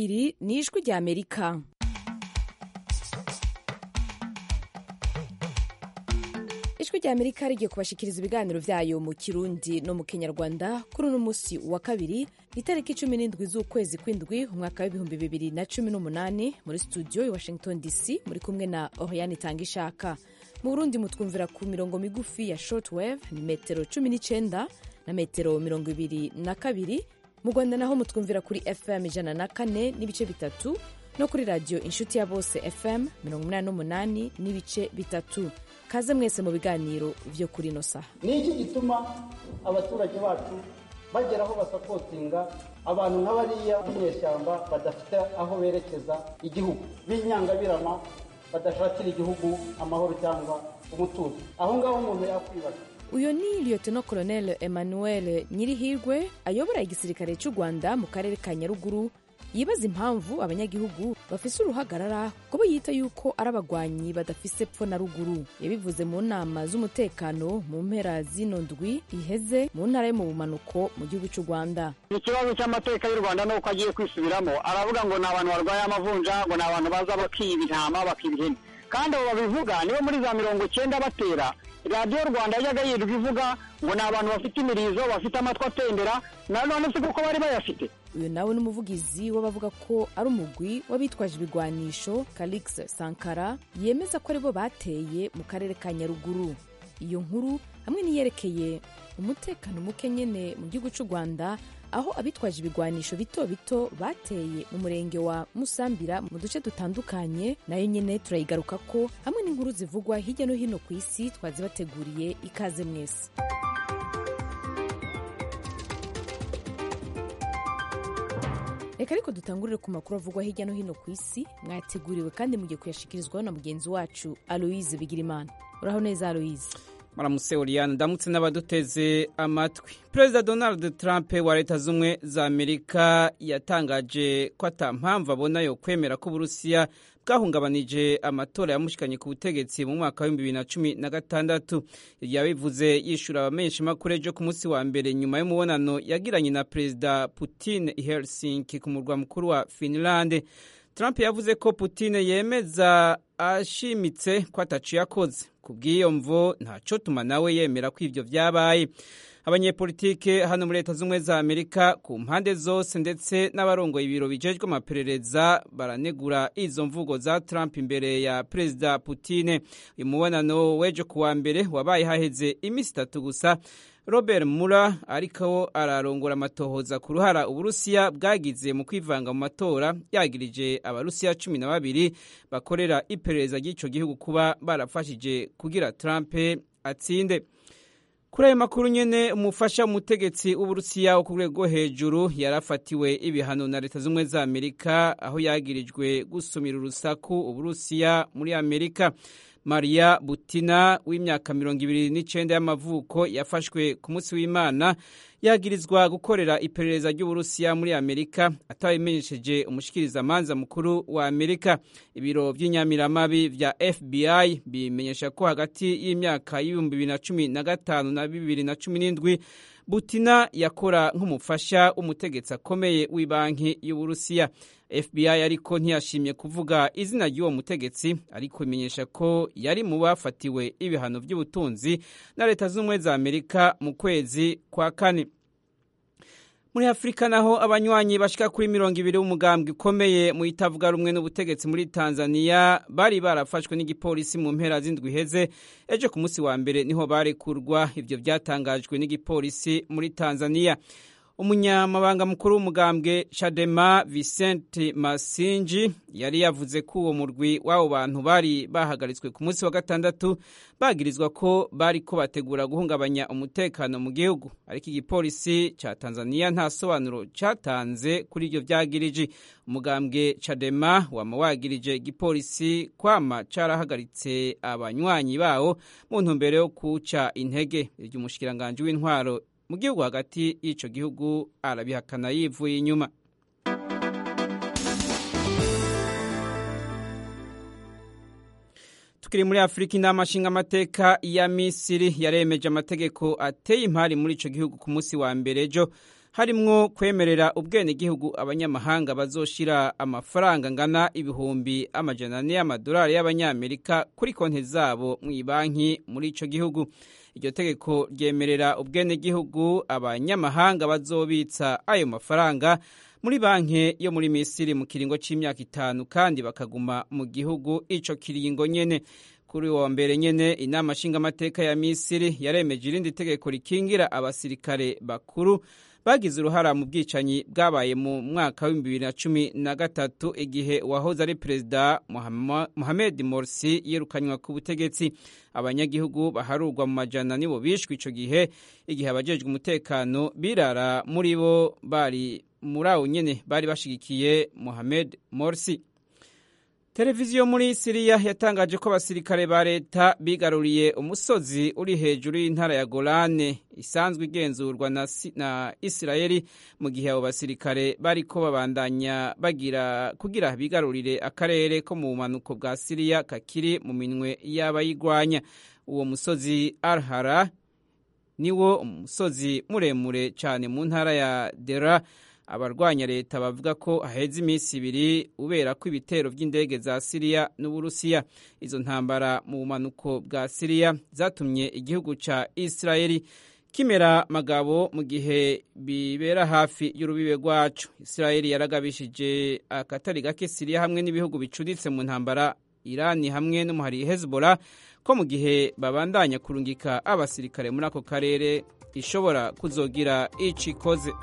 iri ni ijwi ry'amerika ijwi ry'amerika rigiye kubashyikiriza ibiganiro byayo mu kirundi no mu kinyarwanda kuri uno munsi wa kabiri itariki cumi n'indwi z'ukwezi kw'indwi umwaka w'ibihumbi bibiri na cumi n'umunani muri studio i washington dc muri kumwe na oriyani tangishaka mu burundi mutwumvira ku mirongo migufi ya shortwave ni metero cumi n'icyenda na metero mirongo ibiri na kabiri mu rwanda naho mutwumvira kuri fm ijana na kane n'ibice bitatu no kuri radiyo inshuti ya bose fm mirongo inani n'umunani n'ibice bitatu kaze mwese mu biganiro byo kuri ino saha ni iki gituma abaturage bacu bagera aho basapotinga abantu nk'abariya b'inyeshyamba badafite aho berekeza igihugu b'inyangabirama badashakira igihugu amahoro cyangwa umutuzo aho ngaho umuntu yakwibaza uyu ni lieutenant colonel emmanuel nyirihirwe ayobora igisirikare cy'u rwanda mu karere ka nyaruguru yibaza impamvu abanyagihugu bafise uruhagarara kubo yita yuko ari abagwanyi badafise pfo na ruguru yabivuze mu nama z'umutekano mu mpera z'ino ndwi iheze mu ntara yo mu bumanuko mu gihugu cy'u rwanda ikibazo cy'amateka y'u rwanda ni uko agiye kwisubiramo aravuga ngo ni abantu barwaye amavunja ngo ni abantu baza bakiba intama bakiba ihene kandi abo babivuga nibo muri za mirongo icyenda batera radiyo rwanda yajyaga yirirwa ivuga ngo ni abantu bafite imirizo bafite amatwi atendera na none si kuko bari bayafite uyu nawe ni umuvugizi w'abavuga ko ari umugwi w'abitwaje ibigwanisho Calix Sankara yemeza ko aribo bateye mu karere ka Nyaruguru iyo nkuru hamwe n'iyerekeye umutekano muke nyene mu gihugu cy'u Rwanda aho abitwaje ibigwanisho bito bito bateye mu murenge wa Musambira mu duce dutandukanye nayo nyene turayigaruka ko hamwe n'inkuru zivugwa hirya no hino ku isi twazibateguriye ikaze mwese reka ariko dutangurire ku makuru avugwa hirya no hino ku isi mwateguriwe kandi mugiye kuyashikirizwaho na mugenzi wacu aloise bigirimana uraho neza aloise maramutse uriyana ndamutse n'abaduteze amatwi perezida donald trump wa leta z'ubumwe za amerika yatangaje ko ata mpamvu abona yo kwemera ko uburusiya bwahungabanije amatora yamushikanye ku butegetsi mu mwaka w'ibihumbi bibiri na cumi na gatandatu yabivuze yishyura abamenyeshamakuru ejo ku munsi wa mbere nyuma y'umubonano yagiranye na perezida putin i helsinki ku murwa mukuru wa finlande Trump yavuze ko Putin yemeza ashimitse ko ataciye akoze ku bw'iyo mvo ntaco tuma nawe yemera ko ivyo vyabaye abanyepolitike hano muri leta z'ubumwe za amerika ku mpande zose ndetse n'abarongoye ibiro bijejwe amaperereza baranegura izo mvugo za trump imbere ya perezida putine uyu mubonano w'ejo ku wa mbere wabaye haheze iminsi itatu gusa robert mura ariko ararongora amatohoza ku ruhara uburusiya bwagize mu kwivanga mu matora yagirije abarusiya cumi na babiri bakorera iperereza ry'icyo gihugu kuba barafashije kugira trump atsinde kuri ayo makuru nyine umufasha w'umutegetsi w'uburusiya wo ku rwego rwo hejuru yarafatiwe ibihano na leta z'ubumwe za amerika aho yagirijwe gusumira urusaku uburusiya muri amerika maria butina w'imyaka mirongo ibiri n'icyenda y'amavuko yafashwe ku munsi w'imana yagirizwa gukorera iperereza ry'uburusiya muri amerika atabimenyesheje umushikirizamanza mukuru wa amerika ibiro by'inyamiramabi vya fbi bimenyesha ko hagati y'imyaka y'ibihumbi bibiri na cumi na gatanu na bibiri na cumi n'indwi butina yakora nk'umufasha w'umutegetsi akomeye w'ibanki y'uburusiya fbi ariko ntiyashimye kuvuga izina ry'uwo mutegetsi ariko imenyesha ko yari mu bafatiwe ibihano by'ubutunzi na leta z'ubumwe za amerika mu kwezi kwa kane muri afurika naho abanywanyi bashika kuri mirongo ibiri b'umugambwe ukomeye mu itavuga rumwe n'ubutegetsi muri tanzania bari barafashwe n'igipolisi mu mpera z'indwi iheze ejo ku munsi wa mbere niho barekurwa ibyo byatangajwe n'igipolisi muri tanzania umunyamabanga mukuru w'umugambwe chadema vicente masinji yari yavuze ko uwo murwi w'abo bantu bari bahagaritswe ku munsi wa gatandatu bagirizwa ko bari ko bategura guhungabanya umutekano mu gihugu ariko igipolisi cya tanzaniya nta sobanuro cyatanze kuri ibyo byagirije umugambwe chadema wama wagirije igipolisi kwama carahagaritse abanywanyi bawo mu ntumbero yo kuca intege iryo umushikiranganji w'intwaro mu gihugu hagati y'icyo gihugu arabihakana yivuye inyuma tukiri muri afurika inama nshingamateka ya misiri yaremeje amategeko ateye impari muri icyo gihugu ku munsi wa mbere ejo harimwo kwemerera ubwenegihugu abanyamahanga bazoshira amafaranga angana ibihumbi amajana ane y'amadolari y'abanyamerika kuri konti zabo mu ibanki muri ico gihugu iryo tegeko ryemerera ubwenegihugu abanyamahanga bazobitsa ayo mafaranga muri banki yo muri misiri mu kiringo c'imyaka itanu kandi bakaguma mu gihugu ico kiringo nyene kuri wa mbere nyene inama nshingamateka ya misiri yaremeje irindi tegeko rikingira abasirikare bakuru bagize uruhara mu bwicanyi bwabaye mu mwaka wa bibiri na cumi na gatatu igihe uwahoze ari perezida Mohamed Morsi yirukanywa ku butegetsi abanyagihugu baharurwa mu majana nibo bishwe ico gihe igihe abajejwe umutekano birara muri bo bari muri awo nyene bari bashigikiye Mohamed Morsi televiziyo muri siriya yatangaje ko abasirikare ba leta bigaruriye umusozi uri hejuru y'intara ya golane isanzwe igenzurwa na, na isirayeli mu gihe abo basirikare bariko babandanya bagira kugira bigarurire akarere ko mu bumanuko bwa siriya kakiri mu minwe y'abayigwanya uwo musozi arhara niwo umusozi muremure cyane mu ntara ya dera abarwanya leta bavuga ko haheze iminsi ibiri ubera ko ibitero by'indege za siriya n'uburusiya izo ntambara mu bumanuko bwa siriya zatumye igihugu cya isirayeli kimera magabo mu gihe bibera hafi y'urubibe rwacu isirayeli yaragabishije akatari gake siriya hamwe n'ibihugu bicuditse mu ntambara irani hamwe n'umuhari hezbollah ko mu gihe babandanya kurungika abasirikare muri ako karere ishobora kuzogira icikoze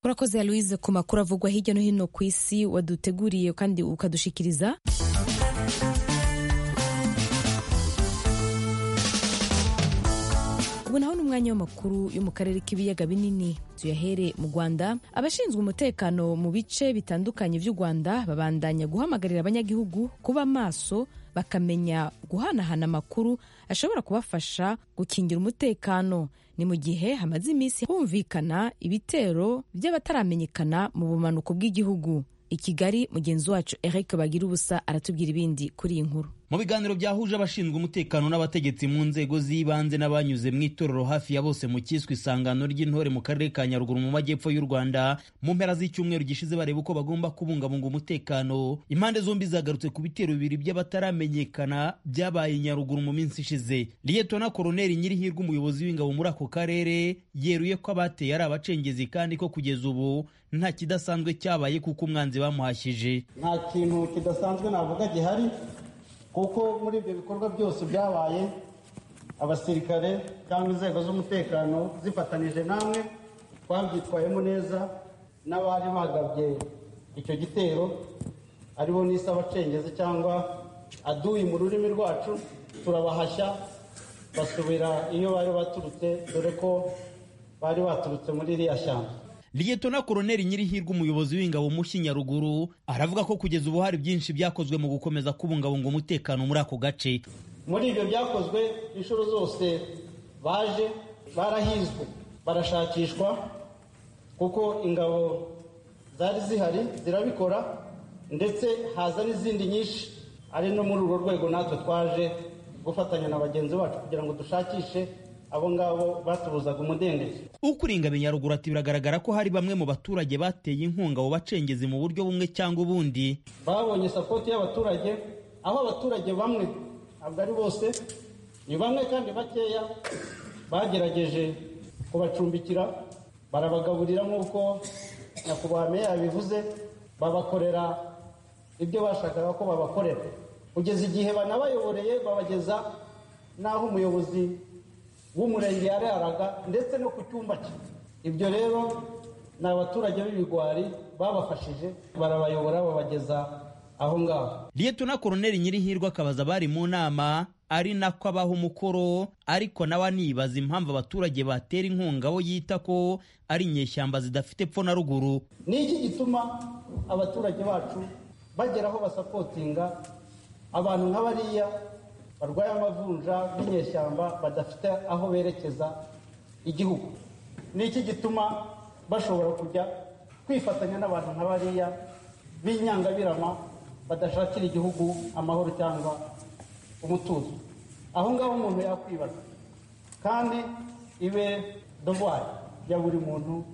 urakoze louise ku makuru avugwa hirya no hino ku isi waduteguriye kandi ukadushikiriza ubu naho ni umwanya w'amakuru yo mu karere k'ibiyaga binini tuyahere mu rwanda abashinzwe umutekano mu bice bitandukanye by'u rwanda babandanya guhamagarira abanyagihugu kuba maso bakamenya guhanahana amakuru ashobora kubafasha gukingira umutekano ni mu gihe hamaze iminsi humvikana ibitero by'abataramenyekana mu bumanuko bw'igihugu i kigali mugenzi wacu eric bagira ubusa aratubwira ibindi kuri iyi nkuru mu biganiro byahuje abashinzwe umutekano n'abategetsi mu nzego z'ibanze n'abanyuze mu itorero hafi ya bose mu cyiswe isangano ry'intore mu karere ka nyaruguru mu majyepfo y'u rwanda mu mpera z'icyumweru gishize bareba uko bagomba kubungabunga umutekano impande zombi zagarutse ku bitero bibiri by'abataramenyekana byabaye nyaruguru mu minsi ishize liyetona koroneri nyirihirwe umuyobozi w'ingabo muri ako karere yeruye ko abateye ari abacengezi kandi ko kugeza ubu nta kidasanzwe cyabaye kuko umwanzi bamuhashyije nta kintu kidasanzwe navuga gihari kuko muri ibyo bikorwa byose byabaye abasirikare cyangwa inzego z'umutekano zifatanije namwe twabyitwayemo neza n'abari bagabye icyo gitero aribo nise abacengezi cyangwa aduyi mu rurimi rwacu turabahashya basubira iyo bari baturutse dore ko bari baturutse muri iriya shyamba liyetona koroneri nyirihirwe umuyobozi w'ingabo mushyi nyaruguru aravuga ko kugeza ubu hari byinshi byakozwe mu gukomeza kubungabunga umutekano muri ako gace muri ibyo byakozwe inshuro zose baje barahizwe barashakishwa kuko ingabo zari zihari zirabikora ndetse haza n'izindi nyinshi ari no muri urwo rwego natwe twaje gufatanya na bagenzi bacu kugira ngo dushakishe abo ngabo batubuzaga umudendezo ukuringabe nyaruguru ati biragaragara ko hari bamwe mu baturage bateye inkunga abo bacengezi mu buryo bumwe cyangwa ubundi babonye sapoti y'abaturage aho abaturage bamwe ntabwo ari bose ni bamwe kandi bakeya bagerageje kubacumbikira barabagaburira nk'uko nyakubahwa meya yabivuze babakorera ibyo bashakaga ko babakorera kugeza igihe banabayoboreye babageza n'aho umuyobozi w'umurenge yararaga ndetse no ku cyumba cye ibyo rero ni abaturage b'ibigwari babafashije barabayobora babageza aho ngaho liyetona koroneri nyirihirwe akabaza bari mu nama ari nako abaha umukoro ariko nawe anibaza impamvu abaturage batera inkunga abo yita ko ari inyeshyamba zidafite epfo na ruguru ni iki gituma abaturage bacu bagera aho basapotinga abantu nk'abariya barwaye amavunja b'inyeshyamba badafite aho berekeza igihugu ni iki gituma bashobora kujya kwifatanya n'abantu nka bariya b'inyangabirama badashakira igihugu amahoro cyangwa umutuzo aho ngaho umuntu yakwibaza kandi ibe dowari ya buri muntu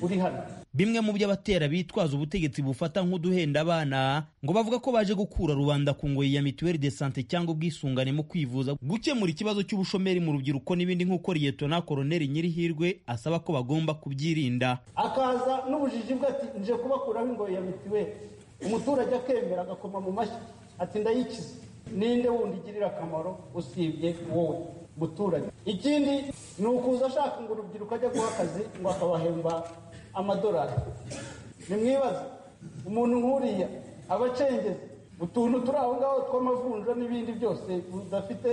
uri hano bimwe mu by'abatera bitwaza ubutegetsi bufata nk'uduhenda abana ngo bavuga ko baje gukura rubanda ku ngoyi ya mituweli de sante cyangwa ubwisungane mu kwivuza gukemura ikibazo cy'ubushomeri mu rubyiruko n'ibindi nk'uko liyetona koroneri nyirihirwe asaba ko bagomba kubyirinda akaza n'ubujiji bwe ati nje kubakuraho ingoyi ya mituweli umuturage akemera agakoma mu mashyi ati ndayikize ninde wundi igirira akamaro usibye wowe muturage ikindi ni ukuza ashaka ngo urubyiruko ajya guha akazi ngo akabahemba amadolari nimwibaze umuntu nk'uriya aba acengeza utuntu turi aho ngaho tw'amavunja n'ibindi byose budafite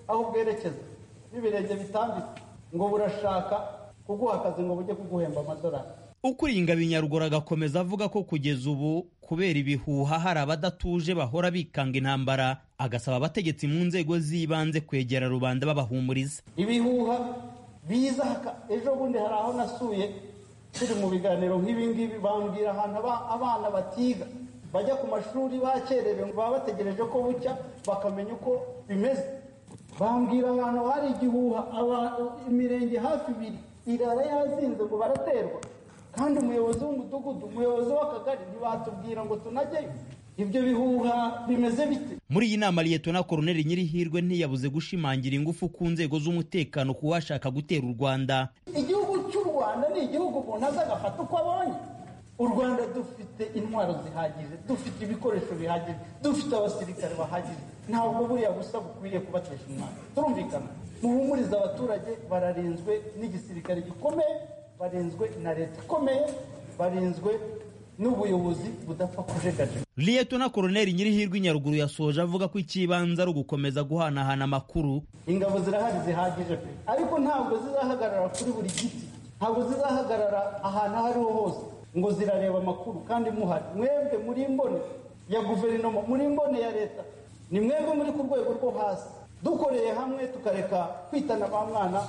aho bwerekeza n'ibirenge bitambitse ngo burashaka kuguha akazi ngo bujye kuguhemba amadolari ukuriye ingabo inyaruguru agakomeza avuga ko kugeza ubu kubera ibihuha hari abadatuje bahora bikanga intambara agasaba abategetsi mu nzego z'ibanze kwegera rubanda babahumuriza ibihuha biza haka- ejo bundi hari aho nasuye turi mu biganiro nk'ibi ngibi bambwira ahantu aba- abana batiga bajya ku mashuri bakerewe ngo baba bategereje ko bucya bakamenya uko bimeze bambwira ahantu hari igihuha aba- imirenge hafi ibiri irara yazinze ngo baraterwa kandi umuyobozi w'umudugudu umuyobozi w'akagari ntibatubwira ngo tunajyeyo ibyo bihuha bimeze bite muri iyi nama liyetona koroneri nyirihirwe ntiyabuze gushimangira ingufu ku nzego z'umutekano ku washaka gutera u rwanda igihugu cy'u rwanda ni igihugu umuntu aza agafata uko abonye u rwanda dufite intwaro zihagije dufite ibikoresho bihagije dufite abasirikare bahagije ntabwo buriya busa bukwiye kubatesha umwana turumvikana muhumurize abaturage bararinzwe n'igisirikare gikomeye barinzwe na leta ikomeye barinzwe n'ubuyobozi budapfa kujegajega liyetona koroneri nyirihirwe inyaruguru yasoje avuga ko icy'ibanze ari ugukomeza guhanahana amakuru ingabo zirahari zihagije pe ariko ntabwo zizahagarara kuri buri giti ntabwo zizahagarara ahantu aho ariho hose ngo zirareba amakuru kandi muhari mwebwe muri imbone ya guverinoma muri imbone ya leta ni mwebwe muri ku rwego rwo hasi dukoreye hamwe tukareka kwitana ba mwana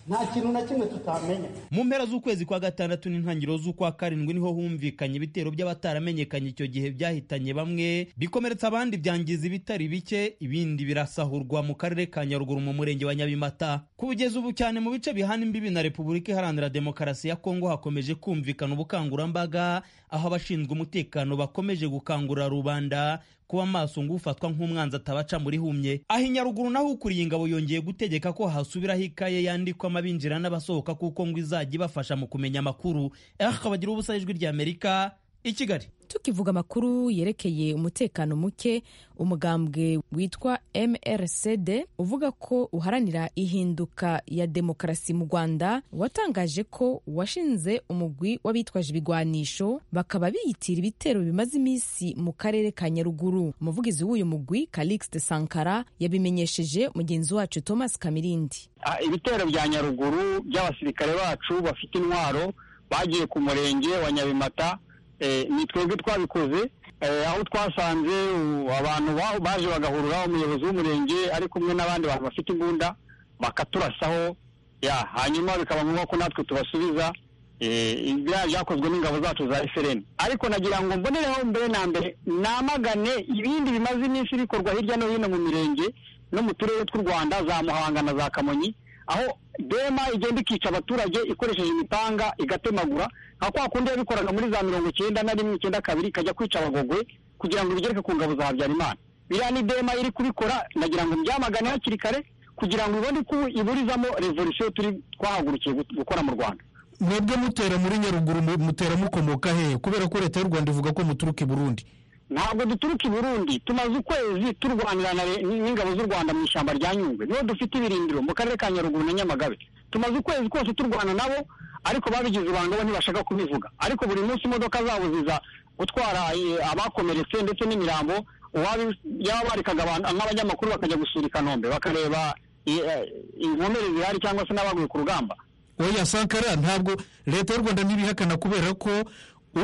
nta kintu na kimwe tutamenya mu mpera z'ukwezi kwa gatandatu n'intangiriro z'ukwa karindwi niho humvikanye ibitero by'abataramenyekanye icyo gihe byahitanye bamwe bikomeretsa abandi byangiza ibitari bike ibindi birasahurwa mu karere ka nyaruguru mu murenge wa nyabimata kugeza ubu cyane mu bice bihana imbibi na repubulika iharanira demokarasi ya kongo hakomeje kumvikana ubukangurambaga aho abashinzwe umutekano bakomeje gukangurira rubanda kuba maso ngo ufatwa nk'umwanzi atabaca muri humye aho inyaruguru naho ukuriye ingabo yongeye gutegeka ko hasubiraho ikaye yandikwamo abinjira n'abasohoka kuko ngo izajya ibafasha mu kumenya amakuru akabagira ubusa ijwi ry'amerika i kigali tukivuga amakuru yerekeye umutekano muke umugambwe witwa mrcd uvuga ko uharanira ihinduka ya demokarasi mu rwanda watangaje ko washinze umugwi w'abitwaje ibigwanisho bakaba biyitira ibitero bimaze iminsi mu karere ka nyaruguru umuvugizi w'uyu mugwi calixte sankara yabimenyesheje mugenzi wacu thomas kamirindi Ah, ibitero bya nyaruguru by'abasirikare bacu bafite intwaro bagiye ku murenge wa nyabimata eh, ni twebwe twabikoze eh, aho twasanze u- abantu ba- baje bagahuriraho umuyobozi w'umurenge ari kumwe n'abandi bantu bafite imbunda bakaturasaho ya hanyuma bikaba ngombwa ko natwe tubasubiza eh, ibya- byakozwe n'ingabo zacu za FRN ariko nagira ngo mbonereho mbere na mbere namagane ibindi bimaze iminsi bikorwa hirya no hino mu mirenge no mu turere tw'u Rwanda za Muhanga na za Kamonyi aho dema igenda ikica abaturage ikoresheje imipanga igatemagura nka kwa kundi yabikoraga muri za mirongo icyenda na rimwe icyenda kabiri ikajya kwica abagogwe kugira ngo ibigereke ku ngabo za Habyarimana biriya ni dema iri kubikora nagira ngo mbyamagane hakiri kare kugira ngo ibone ko iburizamo revolution turi twahagurukiye gu- gukora mu Rwanda mwebwe mutera muri nyaruguru mu- mutera mukomoka hehe kubera ko leta y'u rwanda ivuga ko muturuka i burundi ntabwo duturuka i burundi tumaze ukwezi turwanira na re- n'ingabo z'u rwanda mu ishyamba rya nyungwe nibo dufite ibirindiro mu karere ka nyaruguru na nyamagabe tumaze ukwezi kose turwana nabo ariko babigize ibanga bo ntibashaka kubivuga ariko buri munsi imodoka zabo ziza gutwara eh, abakomeretse ndetse n'imirambo uwabi- yaba barikaga abantu nk'abanyamakuru bakajya gusura i kanombe bakareba eh, eh, inkomere zihari cyangwa se n'abaguye ku rugamba oya sankara ntabwo leta y'u rwanda ntibihakana kubera ko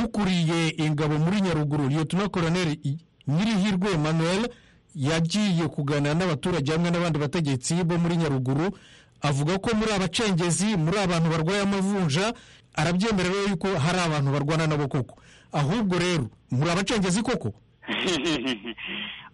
ukuriye ingabo muri nyaruguru liyetona koroneri I- nyirihirwe emmanuel yagiye kuganira n'abaturage hamwe n'abandi bategetsi bo muri nyaruguru avuga ko muri abacengezi muri abantu barwaye amavunja arabyemerera yuko hari abantu barwana nabo koko ahubwo rero muri abacengezi koko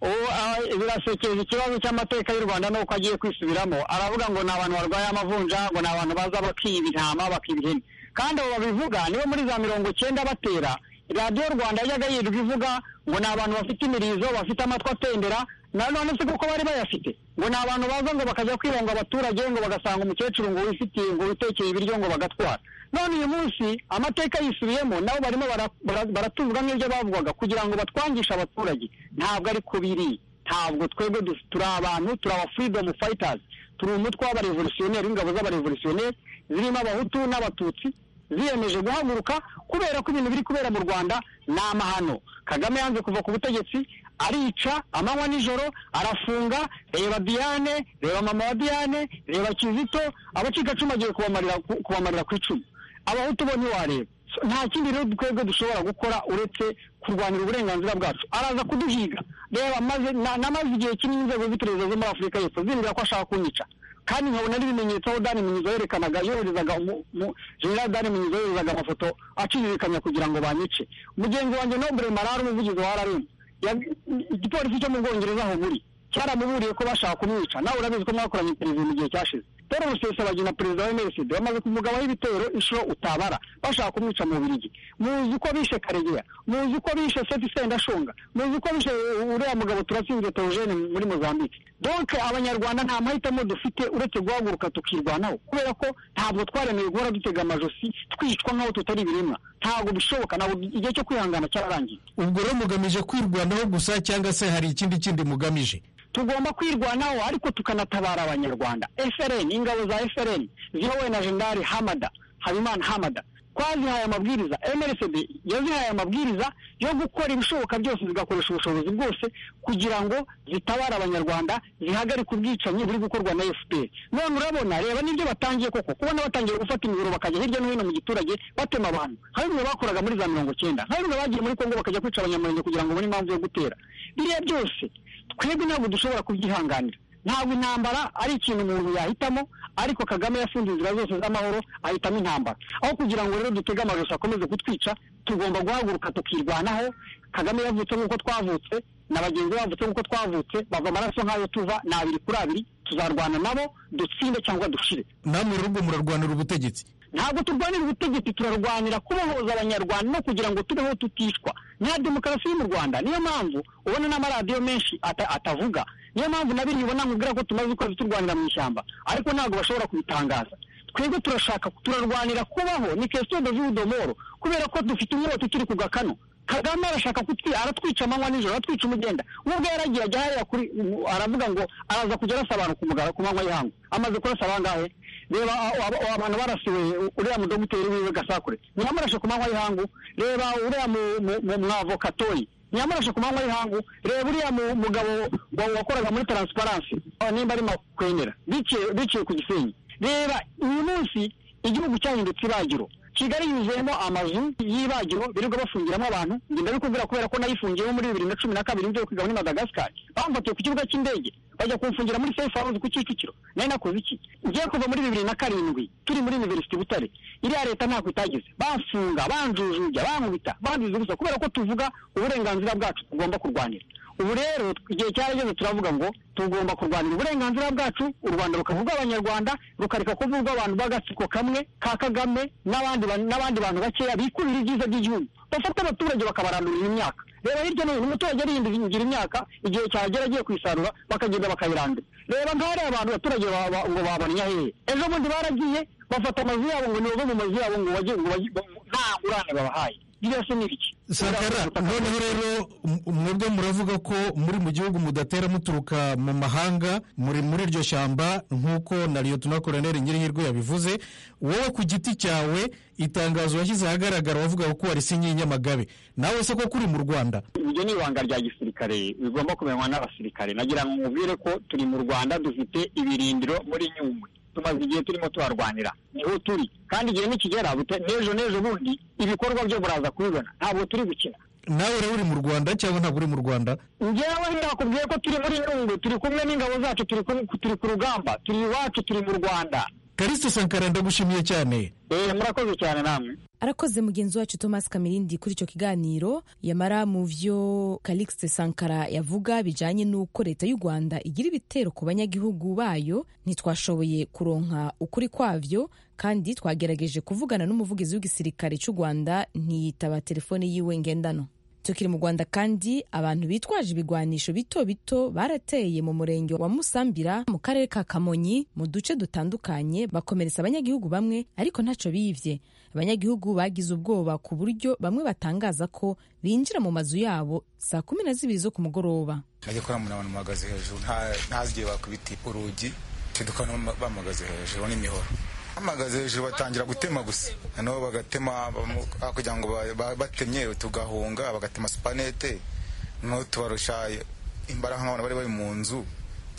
ubu ah, birasekeje ikibazo cy'amateka y'u rwanda n'uko agiye kwisubiramo aravuga ngo ni abantu barwaye amavunja ngo ni abantu baza bakiba intama bakiba ihene kandi abo babivuga nibo muri za mirongo icyenda batera radiyo rwanda yajyaga yirirwa ivuga ngo ni abantu bafite imirizo bafite amatwi atendera na none si kuko bari bayafite ngo ni abantu baza ngo bakajya kwironga abaturage ngo bagasanga umukecuru ngo wifitiye ngo witekeye ibiryo ngo bagatwara none uyu munsi amateka yisubiyemo nabo barimo bara- bara- baratuzwa nk'ibyo bavugaga kugira ngo batwangishe abaturage ntabwo ari ko biri ntabwo twebwe dus- turi abantu turi aba freedom fighters turi umutwe w'abarevolutionneri w'ingabo z'abarevolutionneri zirimo abahutu n'abatutsi ziyemeje guhaguruka kubera ko ibintu biri kubera mu rwanda ni amahano kagame yanze kuva ku butegetsi arica amanywa nijoro arafunga reba diane reba mama wa diane reba kizito abacikacumu agiye kubamarira ku- kubamarira ku icumu abahutu bo ntiwareba So, nta kindi rero twebwe dushobora gukora uretse kurwanira uburenganzira bwacu araza kuduhiga reba maze na- namaze igihe kinini inzego z'iperereza zo muri afurika y'epfo zimbwira ko ashaka kunyica kandi nkabona n'ibimenyetso aho dani munyizo yerekanaga yoherezaga umu- mu- general dani munyizo yoherezaga amafoto acizirikanya kugira ngo banyice mugenzi wanjye nobere marara umuvugizi wa rm igipolisi cyo mu bwongereza aho buri cyaramuburiye ko bashaka kumwica nawe urabizi ko mwakoranye perezida mu gihe cyashize Paul Rusesabagina perezida wa MRCD bamaze kumugabaho ibitero inshuro utabara bashaka kumwica mu Bubiligi muzi uko bishe Karegeya muzi uko bishe Sethi Sendashonga muzi uko bishe uriya mugabo turatsinze Theogene muri Mozambique donc abanyarwanda nta mahitamo dufite uretse guhaguruka tukirwanaho kubera ko ntabwo twaremewe guhora dutega amajosi twicwa nk'aho tutari ibiremwa ntabwo bishoboka ntabwo igihe cyo kwihangana cyararangiye ubwo rero mugamije kwirwanaho gusa cyangwa se hari ikindi kindi mugamije tugomba kwirwanaho ariko tukanatabara abanyarwanda frn ingabo za frn ziyobowe na jendari hamada habimana hamada twazihaye amabwiriza mrsd yazihaye amabwiriza yo gukora ibishoboka byose zigakoresha ubushobozi bwose kugira ngo zitabare abanyarwanda zihagarike ubwicanyi buri gukorwa na fpr none urabona reba n'ibyo batangiye koko kubona batangiye gufata imiburo bakajya hirya no hino mu giturage batema abantu hari bimwe bakoraga muri za mirongo cyenda hari bimwe bagiye muri kongo bakajya kwica abanyamurenge kugira ngo babone impamvu yo gutera biriya byose twebwe ntabwo dushobora kubyihanganira ntabwo intambara ari ikintu umuntu yahitamo ariko kagame yafunze inzira zose z'amahoro ahitamo intambara aho kugira ngo rero dutege amajosi akomeze kutwica tugomba guhaguruka tukirwanaho kagame yavutse nk'uko twavutse na bagenzi be bavutse nk'uko twavutse bava amaraso nk'ayo tuva ni abiri kuri abiri tuzarwana nabo dutsinde cyangwa dushire namwe rero ubwo murarwanira ubutegetsi ntabwo turwanira ubutegetsi turarwanira kubohoza abanyarwanda no kugira ngo tubeho tutishwa nta demokarasi iri mu rwanda niyo mpamvu ubona n'amaradiyo menshi ata- atavuga niyo mpamvu na biriya ubona nkubwira ko tumaze ukwezi turwanira mu ishyamba ariko ntabwo bashobora kubitangaza twebwe turashaka turarwanira kubaho ni kesito de vu domoro kubera ko dufite inyota ikiri ku gakano kagame arashaka kutwi aratwica amanywa nijoro aratwica umugenda nubwo yaragiye ajya hariya kuri mu- aravuga ngo araza kujya arasa abantu ku mugara ku manywa y'ihangu amaze kurasa abangahe reba a- aba- abantu barasiwe u- uriya mudogiteri wiwe gasakure ntiyamurashe ku manywa y'ihangu reba uriya mu- mu- mu- mwavokatoyi ntiyamurashe ku manywa y'ihangu reba uriya mu- mugabo wa- wakoraga muri taransiparansi nimba ari makwemera biciye biciye ku gisenyi reba uyu munsi igihugu cyahindutse ibagiro kigali yuzuyemo amazu y'ibagiro birirwa bafungiramo abantu njye ndabikubwira kubera ko nayifungiyemo muri bibiri na cumi na kabiri mvuye kwiga muri madagascar bamfatiye ku kibuga cy'indege bajya kumfungira muri safe house ku kicukiro nari nakoze iki ngiye kuva muri bibiri na karindwi turi muri university butare iriya leta ntako itageze bamfunga banjujuja bankubita banziza gusa kubera ko tuvuga uburenganzira bwacu tugomba kurwanira ubu rero igihe cyarageze turavuga ngo tugomba kurwanira uburenganzira bwacu u rwanda rukavuga abanyarwanda rukareka kuvugwa abantu b'agatsiko kamwe ka kagame n'abandi ba- n'abandi bantu bakeya bikurira ibyiza by'igihugu bafata abaturage bakabarandurira imyaka reba hirya no hino umuturage ariyingira imyaka igihe cyagera agiye kuyisarura bakagenda bakayirandura reba nk'ahari abantu abaturage ba- ba- ngo babanya hehe ejo bundi baragiye bafata amazu yabo ngo nibobe mu mazu yabo ngo bajye ngo bajye nta ngurane babahaye ririya se ni ibiki sakara noneho rero m- mwebwe muravuga ko muri mu gihugu mudatera muturuka mu mahanga muri muri iryo shyamba nk'uko na liyotona koroneri nyirihirwe yabivuze wowe ku giti cyawe itangazo washyize ahagaragara wavuga ko warisinye i nyamagabe nawe se ko kuri mu rwanda iryo ni ibanga rya gisirikare bigomba kumenywa n'abasirikare nagira ngo mubwire ko turi mu rwanda dufite ibirindiro muri nyungwe tumaze igihe turimo tuharwanira niho turi kandi igihe nikigera bute- n'ejo n'ejo bundi ibikorwa byo buraza kubibona ntabwo turi gukina nawe rero uri mu rwanda cyangwa ntabwo uri mu rwanda njyewe ndakubwiye ko turi muri nyungwe turi kumwe n'ingabo zacu turi ku, turi ku rugamba turi iwacu turi mu rwanda karisite sankara ndagushimiye cyane eh murakoze cyane namwe arakoze mugenzi wacu thomas kamirindi kuri icyo kiganiro yamara mu byo calixte sankara yavuga bijyanye n'uko leta y'u rwanda igira ibitero ku banyagihugu bayo ntitwashoboye kuronka ukuri kwabyo kandi twagerageje kuvugana n'umuvugizi w'igisirikare cy'u rwanda ntiyitaba telefone yiwe ngendano tukiri mu rwanda kandi abantu bitwaje ibigwanisho bito bito barateye mu murenge wa musambira mu karere ka kamonyi mu duce dutandukanye bakomeretsa abanyagihugu bamwe ariko ntacyo bivye abanyagihugu bagize ubwoba ku buryo bamwe batangaza ko binjira mu mazu yabo saa kumi na zibiri zo ku mugoroba najya kubona umuntu abantu bahagaze hejuru ntazigiye bakubita urugi ntidukora bamuhagaze hejuru n'imihoro bahagaze hejuru batangira gutema gusa noneho bagatema kugira ngo batemye tugahunga bagatema supanete noneho tubarusha imbaraga nk'abantu bari bari mu nzu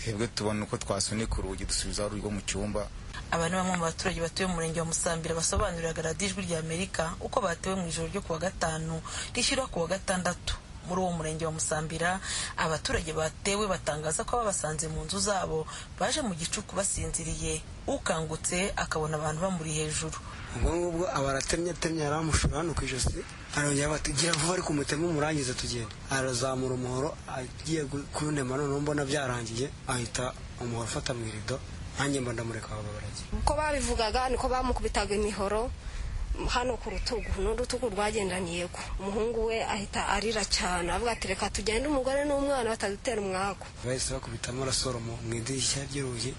twebwe tubona uko twasunika urugi dusubizaho urugo mu cyumba aba ni bamwe mu baturage batuye mu murenge wa musambira basobanurira radiyo ijwi rya amerika uko batewe mu ijoro ryo kuwa gatanu rishyira kuwa gatandatu muri uwo murenge wa musambira abaturage batewe batangaza ko babasanze mu nzu zabo baje mu gicuku basinziriye ukangutse akabona abantu bamuri hejuru ubwo ngubwo aba aratemye atemye yaramushura hano ku ijosi arongera batugira vuba ariko umutema umurangiza tugenda arazamura umuhoro agiye kuwunema noneho mbona byarangiye ahita umuhoro ufata mu irido nanjye mba ndamureka baba baragiye uko babivugaga niko bamukubitaga imihoro hano ku rutugu n'urutugu rwagendaniye ko umuhungu we ahita arira cyane avuga ati reka tugende umugore n'umwana batadutera umwaku bahise bakubitamo arasoromo mu idirishya ry'urugi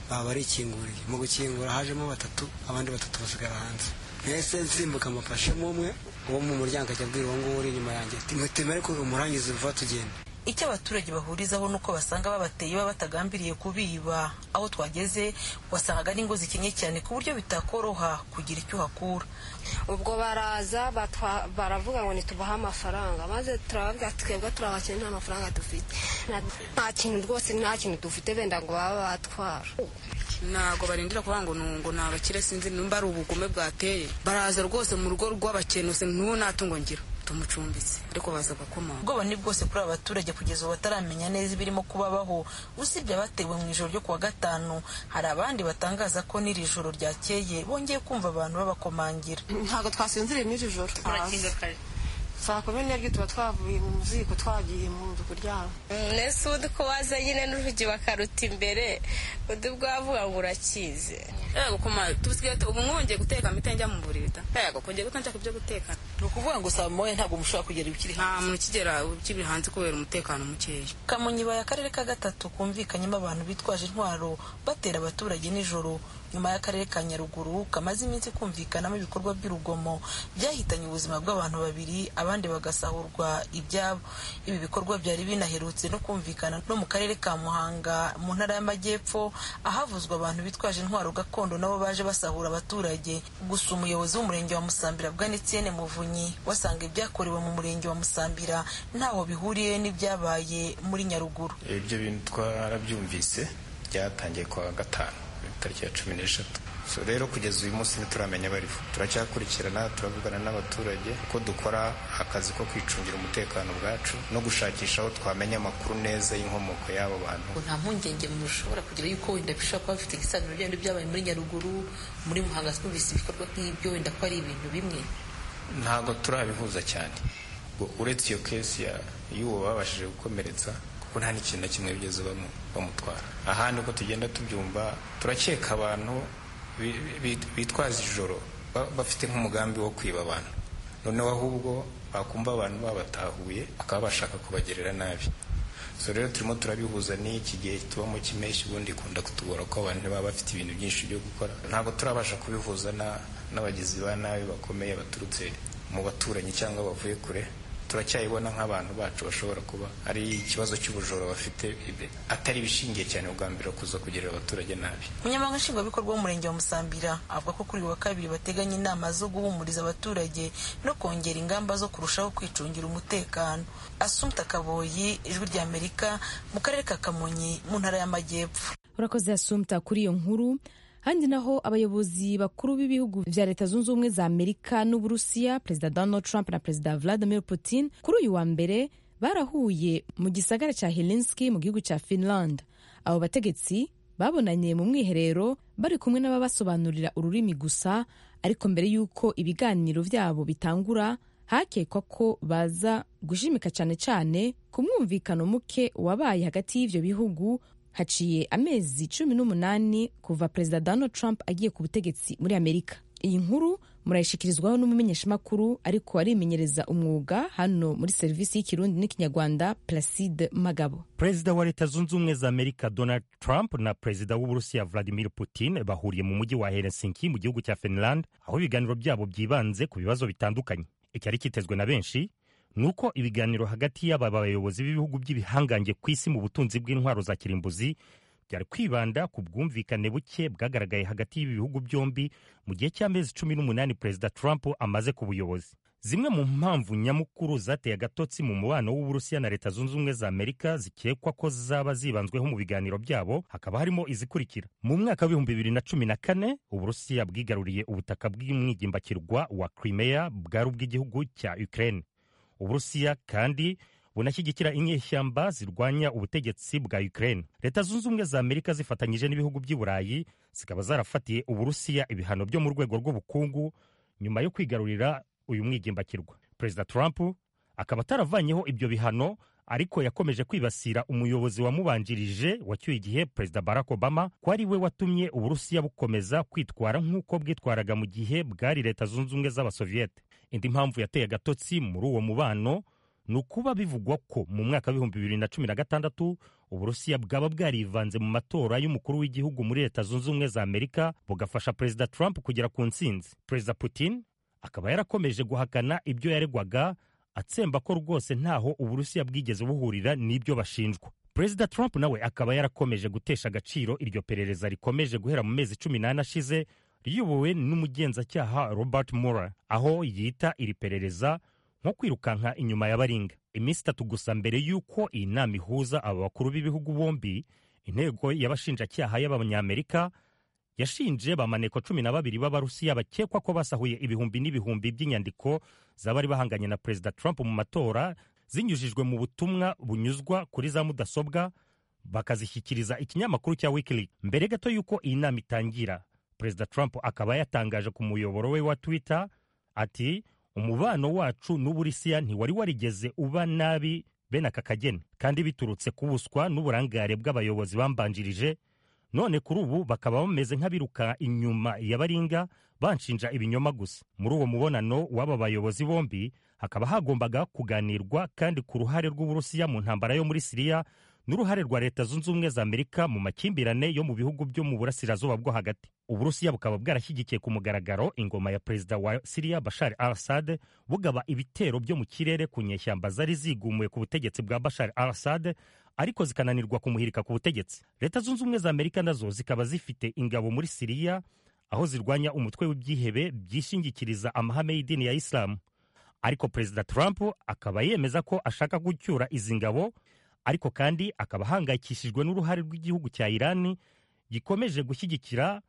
baba barikinguriye mu gukingura hajemo batatu abandi batatu basigara hanze mbese nsimbuka amufashemo umwe uwo mu muryango ajya abwira uwo nguwo uri inyuma yanjye timutema ariko umurangiza vuba tugenda icyo abaturage bahurizaho ni uko basanga babateye baba batagambiriye kubiba aho twageze wasangaga n'ingo zikenye cyane ku buryo bitakoroha kugira icyo uhakura ubwo baraza baravuga ngo ntitubahe amafaranga maze turababwira twebwe turabakene nta mafaranga dufite nta kintu rwose nta kintu dufite benda ngo baba batwara ntabwo barindira kuvuga ngo nungo ni abakire sinzi nimba ari ubugome bwateye baraza rwose mu rugo rw'abakenuse ntunatungo ngira tumucumbitse ariko baza gakomanga ubwoba ni bwose kuri aba baturage kugeza ubu bataramenya neza ibirimo kubabaho usibye abatewe mu ijoro ryo kuwa gatanu hari abandi batangaza ko n'iri joro ryakeye bongeye kumva abantu babakomangira ntabwo twasinziriye muri iri joro saa kumi n'ebyiri tuba twavuye mu muziko twagiye mu nzu kuryama mbese ubu uko waza nyine n'urugi bakaruta imbere undi bwavuga ngo urakize yego kuma tusigaye ubu mwongeye guteka mite njya mu buriri da yego kongeye guta nshaka ibyo guteka ni ukuvuga ngo saa moya ntabwo mushobora kugera ibikiri nta muntu ukigera ukiri hanze kubera umutekano mukeya kamonyi baye akarere ka gatatu kumvikanyemo abantu bitwaje intwaro batera abaturage nijoro nyuma y'akarere ka nyaruguru kamaze iminsi kumvikanamo ibikorwa by'urugomo byahitanye ubuzima bw'abantu babiri abandi bagasahurwa ibyabo ibi bikorwa byari binaherutse no kumvikana no mu karere ka muhanga mu ntara y'amajyepfo ahavuzwa abantu bitwaje intwaro gakondo nabo baje basahura abaturage gusa umuyobozi w'umurenge wa musambira bwa netienne muvunyi wasanga ibyakorewe mu murenge wa musambira ntaho bihuriye n'ibyabaye muri nyaruguru ibyo bintu twarabyumvise byatangiye kuwa gatanu tariki ya cumi n'eshatu rero kugeza uyu munsi ntituramenya bariho turacyakurikirana turavugana n'abaturage ko dukora akazi ko kwicungira umutekano bwacu no gushakisha aho twamenya amakuru neza y'inkomoko y'abo bantu nta mpungenge mushobora kugira yuko wenda bishobora kuba bifite igisanzwe byari byabaye muri nyaruguru muri muhanga twumvise ibikorwa nk'ibyo wenda ko ari ibintu bimwe ntabwo turabihuza cyane uretse iyo kesi y'uwo babashije gukomeretsa kuko nta n'ikintu na kimwe bigeze bamutwara ahandi uko tugenda tubyumva turakeka abantu bitwaza ijoro bafite nk'umugambi wo kwiba abantu noneho ahubwo bakumva abantu babatahuye bakaba bashaka kubagerera nabi so rero turimo turabihuza n'iki gihe tubamo cy'impeshyi ubundi ikunda kutugora ko abantu baba bafite ibintu byinshi byo gukora ntabwo turabasha kubihuza n'abagizi ba nabi bakomeye baturutse mu baturanyi cyangwa bavuye kure turacyayibona nk'abantu bacu bashobora kuba ari ikibazo cy'ubujura bafite atari ibishingiye cyane ubwambere kuza kugirira abaturage nabi umunyamabanga nshingwabikorwa w'umurenge wa musambira avuga ko kuri uyu wa kabiri bateganya inama zo guhumuriza abaturage no kongera ingamba zo kurushaho kwicungira umutekano asumta kaboyi ijwi rya amerika mu karere ka kamonyi mu ntara y'amajyepfo urakoze asumta kuri iyo nkuru handi naho abayobozi bakuru b'ibihugu vya leta zunze ubumwe za amerika n'uburusiya perezida donald trump na perezida vladimir putin kuri uyu wa mbere barahuye mu gisagara cya helinski mu gihugu cya finland abo bategetsi babonanye mu mwiherero bari kumwe n'ababasobanurira ururimi gusa ariko mbere y'uko ibiganiro byabo bitangura hakekwa ko baza gushimika cyane cyane ku mwumvikano muke wabaye hagati y'ibyo bihugu haciye amezi cumi n'umunani kuva perezida donald trump agiye ku butegetsi muri amerika iyi nkuru murayishyikirizwaho n'umumenyeshamakuru ariko arimenyereza umwuga hano muri serivisi y'ikirundi n'ikinyarwanda placide magabo perezida wa leta zunze ubumwe za amerika donald trump na perezida w'uburusiya vladimir putin bahuriye mu mujyi wa helsinki mu gihugu cya finland aho ibiganiro byabo byibanze ku bibazo bitandukanye icyari kitezwe na benshi ni uko ibiganiro hagati y'aba bayobozi b'ibihugu by'ibihangange ku isi mu butunzi bw'intwaro za kirimbuzi byari kwibanda ku bwumvikane buke bwagaragaye hagati y'ibihugu byombi mu gihe cy'amezi cumi n'umunani perezida trump amaze ku buyobozi zimwe mu mpamvu nyamukuru zateye agatotsi mu mubano w'uburusiya na leta zunze ubumwe za amerika zikekwa ko zaba zibanzweho mu biganiro byabo hakaba harimo izikurikira mu mwaka w'ibihumbi bibiri na cumi na kane uburusiya bwigaruriye ubutaka bw'umwigimbakirwa wa crimea bwari ubw'igihugu cya ukraine uburusiya kandi bunashyigikira inyeshyamba zirwanya ubutegetsi bwa Ukraine. Leta zunze ubumwe za Amerika zifatanyije n'ibihugu by'i Burayi zikaba zarafatiye Uburusiya ibihano byo mu rwego rw'ubukungu nyuma yo kwigarurira uyu mwigimbakirwa. Perezida Trump akaba ataravanyeho ibyo bihano ariko yakomeje kwibasira umuyobozi wamubanjirije wacyuye igihe perezida barack obama ko ari we watumye uburusiya bukomeza kwitwara nk'uko bwitwaraga mu gihe bwari leta zunze ubumwe z'abasoviyete indi mpamvu yateye agatotsi muri uwo mubano ni ukuba bivugwa ko mu mwaka w'ibihumbi bibiri na cumi na gatandatu uburusiya bwaba bwarivanze mu matora y'umukuru w'igihugu muri leta zunze ubumwe za amerika bugafasha perezida trump kugera ku ntsinzi perezida putin akaba yarakomeje guhakana ibyo yaregwaga atsemba ko rwose ntaho uburusiya bwigeze buhurira n'ibyo bashinjwa perezida trump nawe akaba yarakomeje gutesha agaciro iryo perereza rikomeje guhera mu mezi cumi n'ane ashize riyobowe n'umugenzacyaha robert mueller aho yita iri perereza nko kwirukanka inyuma ya baringa iminsi itatu gusa mbere y'uko iyi nama ihuza aba bakuru b'ibihugu bombi intego y'abashinjacyaha y'abanyamerika yashinje bamaneko cumi na babiri b'abarusiya bakekwa ko basahuye ibihumbi n'ibihumbi by'inyandiko z'abari bahanganye na perezida trump mu matora zinyujijwe mu butumwa bunyuzwa kuri za mudasobwa bakazishyikiriza ikinyamakuru cya wikileaks mbere gato y'uko iyi nama itangira perezida trump akaba yatangaje ku muyoboro we wa twitter ati umubano wacu n'uburusiya ntiwari warigeze uba nabi bene aka kageni kandi biturutse ku buswa n'uburangare bw'abayobozi bambanjirije none kuri ubu bakaba bameze nk'abiruka inyuma ya baringa banshinja ibinyoma gusa muri uwo mubonano w'aba bayobozi bombi hakaba hagombaga kuganirwa kandi ku ruhare rw'uburusiya mu ntambara yo muri siriya n'uruhare rwa leta zunze ubumwe za amerika mu makimbirane yo mu bihugu byo mu burasirazuba bwo hagati uburusiya bukaba bwarashyigikiye ku mugaragaro ingoma ya perezida wa siriya bashar al assad bugaba ibitero byo mu kirere ku nyeshyamba zari zigumuye ku butegetsi bwa bashar al assad ariko zikananirwa kumuhirika ku butegetsi leta zunze ubumwe za amerika nazo zikaba zifite ingabo muri siriya aho zirwanya umutwe w'ibyihebe byishingikiriza amahame y'idini ya isilamu ariko perezida trump akaba yemeza ko ashaka gucyura izi ngabo ariko kandi akaba ahangayikishijwe n'uruhare rw'igihugu cya irani gikomeje gushyigikira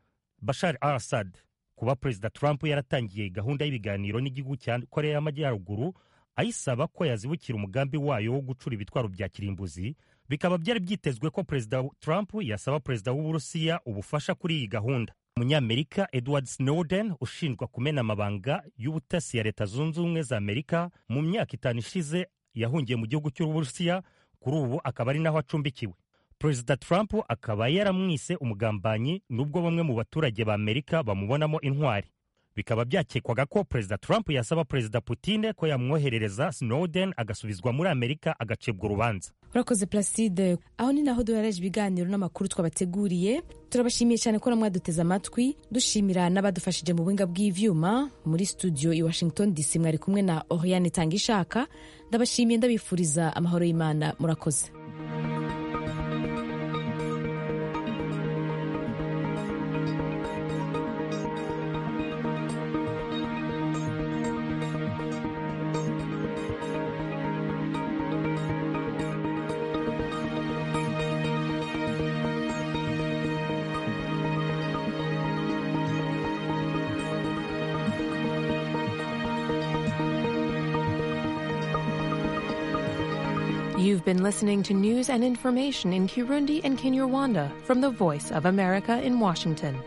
bashar al assad kuba perezida trump yaratangiye gahunda y'ibiganiro n'igihugu cya korea y'amajyaruguru ayisaba ko yazibukira umugambi wayo wo gucura ibitwaro bya kirimbuzi bikaba byari byitezwe ko perezida trump yasaba perezida w'uburusiya ubufasha kuri iyi gahunda umunyamerika edward snowden ushinjwa kumena amabanga y'ubutasi ya leta zunze ubumwe za amerika mu myaka itanu ishize yahungiye mu gihugu cy'uburusiya kuri ubu akaba ari naho acumbikiwe perezida trump akaba yaramwise umugambanyi nubwo bamwe mu baturage ba amerika bamubonamo intwari bikaba byakekwaga ko perezida trump yasaba perezida putine ko yamwoherereza snowden agasubizwa muri amerika agacibwa urubanza urakoze placide aho ni naho duhereje ibiganiro n'amakuru twabateguriye turabashimiye cyane ko namwaduteze amatwi dushimira n'abadufashije mu buhinga bw'ivyuma muri studio i washington dc mwari kumwe na oriane tanga ishaka ndabashimiye ndabifuriza amahoro y'imana murakoze You've been listening to news and information in Kirundi and Kinyarwanda from the Voice of America in Washington.